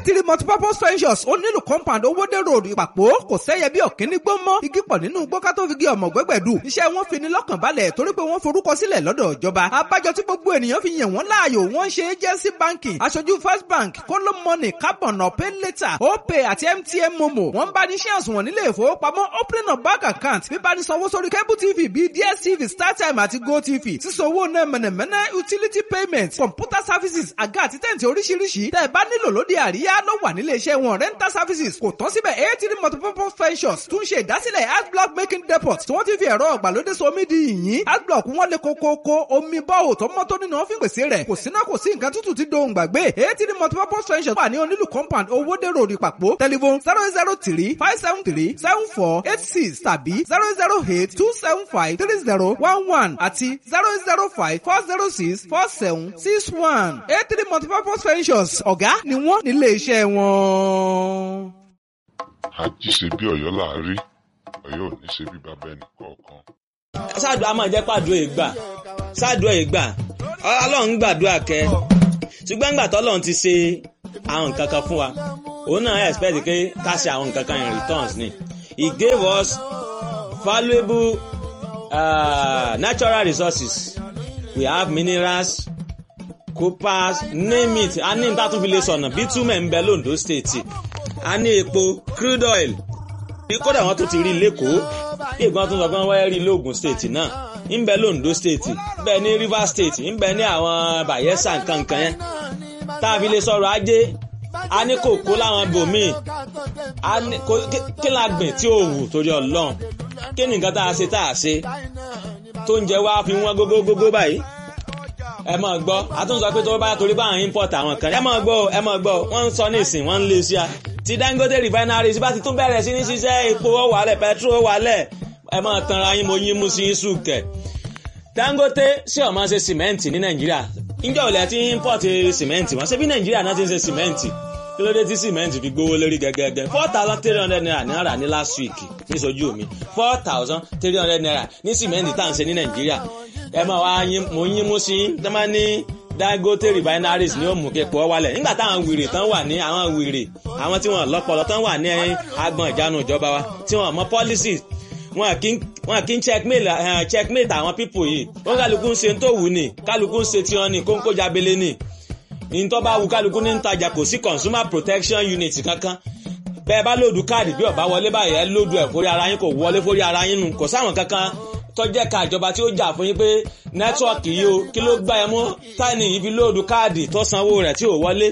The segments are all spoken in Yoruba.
eighty multipurpose ventures ó nílùú compound owóde road ìpàpọ̀ kò sẹ́yẹ bí ọ̀kíní gbó mọ́ igi pọ̀ nínú gbó ká tó fi gé ọmọ gbẹ́gbẹ̀dù iṣẹ́ wọn fi ni lọ́kàn balẹ̀ torí pé wọ́n forúkọ sílẹ̀ lọ́dọ̀ ìjọba abájọ tí gbogbo ènìyàn fi yàn wọ́n láàyò wọ́n ṣe agency banking aṣojú first bank kóló money carbon ọ̀pẹ́ later opay àti mtn momo wọ́n bá ní shares wọn nílé ìfowópamọ́ opening of bank account bíbá ní sanwó sórí cable tv bíi dstv startime àti gotv sísanwó náà mẹ̀nẹ̀mẹ̀nẹ̀ utility payment computer services àga àti tẹ̀ǹtì oríṣiríṣi tẹ́ ẹ bá nílò lóde àríyá ló wà nílé iṣẹ́ wọn rental services kò tán síbẹ̀ eighty multipurpose ventures tún ṣe ìdásílẹ̀ adblock making depot tí wọ́n ti fi ẹ̀rọ ọ̀gbàlódé so omi di yìnyín adblock wọn lè kókókó omi bọ́ọ̀ tó mọ́ tó nínú ọ́fíìn pèsè rẹ̀ kò síná kò sí nǹkan tútù ti dohùn gbàgbé eighty multipurpose ventures wà ní onílù compound owóde road ìpàpọ̀ telephone zero zero three five seven three seven four eight six tàbí zero zero eight two seven five three zero one one àti zero zero five four zero six four seven six one eight three multipurpose ventures ọ̀gá ni wọ́n nílé iṣẹ́ wọn. àjíṣe bí ọ̀yọ́ láàárí ọ̀yọ́ ò ní ṣe bí bàbá ẹnì kọ̀ọ̀kan. ṣáàdùn àmọ́ jẹ́ pàdùn ìgbà ṣáàdùn ìgbà ọlọ́run gbàdúrà kẹ́ ṣùgbọ́n nígbà tọ́lọ́run ti ṣe àwọn nǹkan kan fún wa òun náà expect pé ká ṣe àwọn nǹkan kan in returns ni he gave us valuable uh, natural resources we have minerals coppers name it a ní níta tún fi lè sọ̀nà bitumen ń bẹ londo state a ní epo crude oil kódà wọn tún ti rí lẹ́kọ̀ọ́ bí ìgbọ́n tún sọ pé wọ́n wáyé rí lóògùn state náà ń bẹ londo state ń bẹ ní rivers state ń bẹ ní àwọn bayelsa nkankan yẹn tá a fi lè sọ̀rọ̀ ajé a ní kòkó láwọn bòmíì kí la gbìn tí ò wù torí ọlọ́run kí ni nǹkan tá a ṣe tá a ṣe tó ń jẹ wá fi wọ́n gógógógó báyìí ẹ máa gbọ́ àtúnṣe pé tó bá torí báwọn import àwọn kan ẹ máa gbọ́ ẹ máa gbọ́ wọ́n ń sọ nísìn wọ́n ń lé sí a ti Dangote refineries bá ti tún bẹ̀rẹ̀ sí ní ṣiṣẹ́ epo wàlẹ̀ petrol wàlẹ̀ ẹ máa tanra yín mo yín mú sí yín sùkẹ̀ Dangote ṣé ó máa ṣe sìmẹ́ǹtì ní Nàìjíríà ǹjẹ́ ò lẹ́ ti import sìmẹ́ǹtì wọ́n ṣe bí Nàìjíríà náà ti ń ṣe sìmẹ́ǹtì kí ló dé tí sìmẹ́ǹtì fi gbówó lórí gẹ́gẹ́gẹ́ four thousand three hundred naira náírà ní last week ní sojú mi four thousand three hundred naira ní sìmẹ́ǹtì tá à ń ṣe ní Nàìjíríà ẹ máa wá mo yín mú sí tẹ́ máa ní Dangote refineries ni ó mú képo wálẹ̀ nígbà táwọn wèrè tán wà ní àwọn wèrè àwọn tí wọ́n lọ́pọlọ tán wà ní agbọn ìjánu ìjọba wa tí wọ́n mọ policies wọn kì í checkmate uh, checkmate àwọn people yìí wọn kálukú ń ṣe tó wù ní kálukú ń ṣe tí wọn ní kóńkó jábélé ní ìtọ́ bá wù kálukú ní ìtajà kò sí consumer protection unit kankan bẹ́ẹ̀ bá lòdù káàdì bí ọ̀bá wọlé báyìí ẹ lòdù ẹ̀ fórí ara yín kò wọlé fórí ara yín nù kò sáwọn kankan tọ́jẹ́ ka ìjọba tí ó jà fún yín pé nẹ́tíwọ̀kì yìí o kí ló gbá ẹ mú táìní yìí fi lòdù káàdì tó sanwó rẹ̀ tí ò wọlé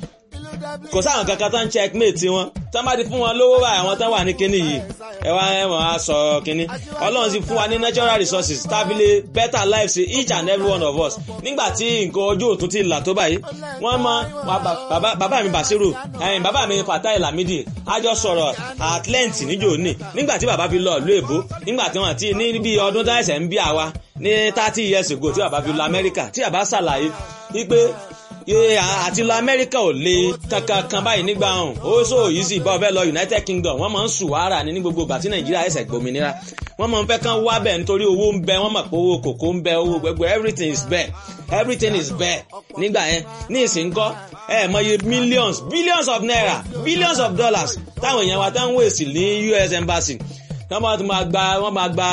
kò sáwọn kankan tó ń checkmate wọn tó má ti fún wọn lówó báyìí àwọn tó wà ní kinní yìí ẹ wá ẹ wọ́n á sọ kinní ọlọ́run ti fún wa ní natural resources tábìlì better life sí each and every one of us nígbà tí nǹkan ojú òtún ti là tó báyìí wọ́n mọ bàbá mi Basiru ẹ̀yìn bàbá mi Fatai Lamidi a jọ sọ̀rọ̀ at length níjò ní nígbà tí bàbá fi lọ ìlú èbó nígbà tí wọ́n ti ní bí ọdún táyẹ̀sẹ̀ ń bí àwa ní thirty years ago tí bàbá fi lọ Amẹ́ríkà tí bàbá ṣàlàyé wípé àti lọ amẹ́ríkà ò le kankan kan báyìí nígbà ọ̀hún ó sọ easy bá ọbẹ̀ lọ united kingdom wọ́n máa ń sùn wàhálà ní ní gbogbo ìgbà tí nàìjíríà ẹ̀sẹ̀ gbòmìnira wọ́n máa ń fẹ́ kán wá bẹ̀ nítorí owó ń bẹ wọ́n mọ̀ pé owó kòkó ń bẹ owó gbẹgbẹ everything is bẹ́ẹ̀ everything is bẹ́ẹ̀ nígbà yẹn ní ìsìnkọ́ ẹ mọye millions billions of naira billions of dollars táwọn èèyàn wa táwọn wèsì ní US embassy wọ́n máa gba wọ́n máa gba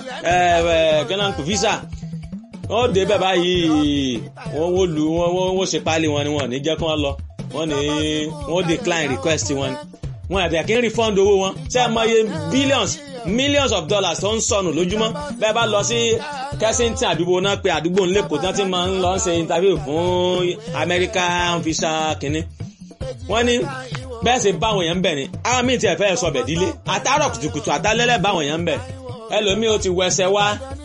kẹ́nàkù visa wọ́n dé bẹ́ẹ̀ báyìí wọ́n wọ́n lu wọ́n wọ́n ṣe páálí wọn ni wọ́n ní jẹ́ kí wọ́n lọ wọ́n ní wọ́n decline request wọn wọn àti àkíní refund owó wọn ṣé ẹ mọye billions millions of dollars tó ń sọnù lójúmọ́ bẹ́ẹ̀ bá lọ sí Kensington àdúgbò náà pé àdúgbò ńlẹ́kọ̀ọ́ tí wọ́n ti máa ń lọ ṣe interview fún American visa kínní wọ́n ní bẹ́ẹ̀ sì báwọn èèyàn ń bẹ̀ ni àwọn míì tiẹ̀ fẹ́ sọ bẹ̀ dílé àtàrọ̀ kùtùkùtù àtàlẹ́lẹ̀ báwọn èèyàn ń bẹ̀ ẹlòmíì ó ti wẹsẹ̀ wá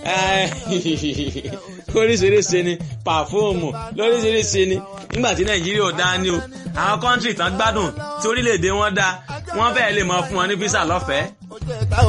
oríṣiríṣi ni pàfóòmù lóríṣiríṣi ni nígbà tí nàìjíríà ò dáa ní o àwọn kọ́ńtì tán gbádùn tí orílẹ̀-èdè wọn dáa wọ́n fẹ́ẹ́ lè mọ fún wọn ní físà lọ́fẹ̀ẹ́